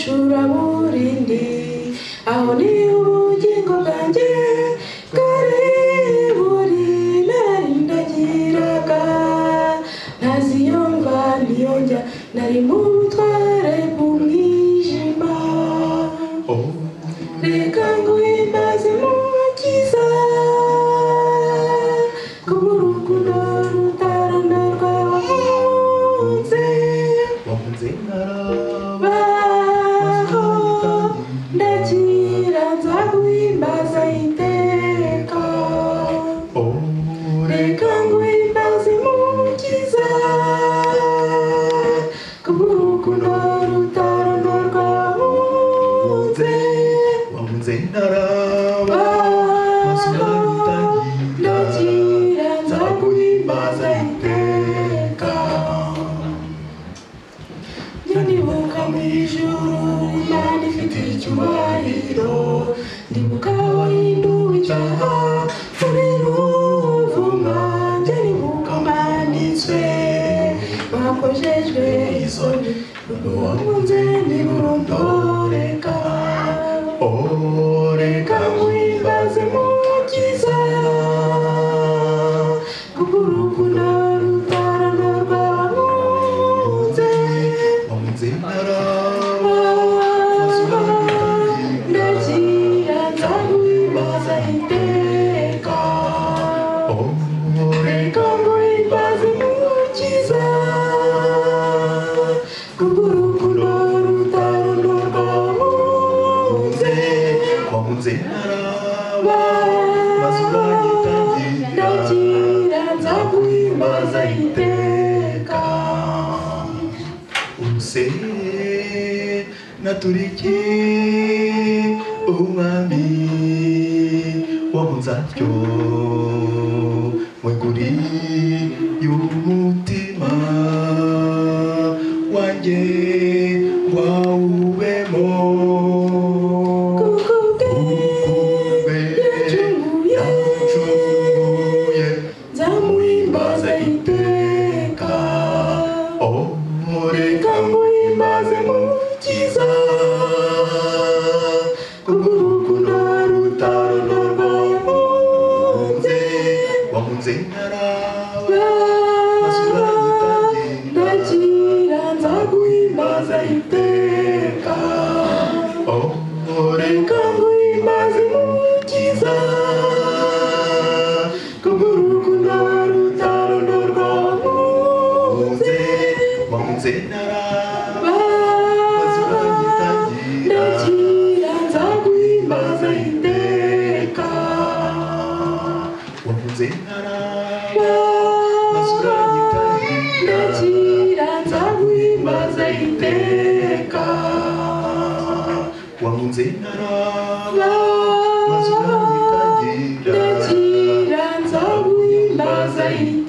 icuraburindi aho ni ubugingo bwanjye bwari buri nari ndagiraga ntazi iyo mva niyo njya nari mu butware bw'umwijima reka nguhimbaze mukiza kubw'urukundo rutarondorwa wahunze wakunze inkaraba baho ndakira nza guhimbaza iteka reka nguhimbaze umukiza kubw'urukundo rutarondorwa wunze wakunze inkaraba baho ndakira nza guhimbaza iteka ndibuka mu ijuru imana ifite icyubahiro ndibuka wahinduwe icyaha muri ruvuma njye ndibuka manitswe bakojejwe isoni wankunze ntiburondoreka reka nguhimbaze mukiza kubw'urukundo rutaranurwa wankunze wakunze inkaraba ndakira nzaguhimbaza iteka reka nguhimbaze umukiza kubw'urukundo rutarondorwa wunze wakunze inkaraba ndakira nzaguhimbaza iteka ubuse naturiki umwami wo mu nzaryo mweguri y'umutima wanjye wawubemo Ukube yancunguye nzamuhimbaza iteka reka omureka muhimbaze mukiza kubw'urukundo rutarondorwa yakunze wakunze inkaraba ndakira nzaguhimbaza iteka omureka reka nguhimbaze mukiza kubw'urukundo rutarondorwa yakunze wakunze inkaraba ndakira nzaguhimbaza iteka wakunze inkaraba ndakira nzaguhimbaza iteka wakunze inkaraba ndakira nzaguhimbaza iteka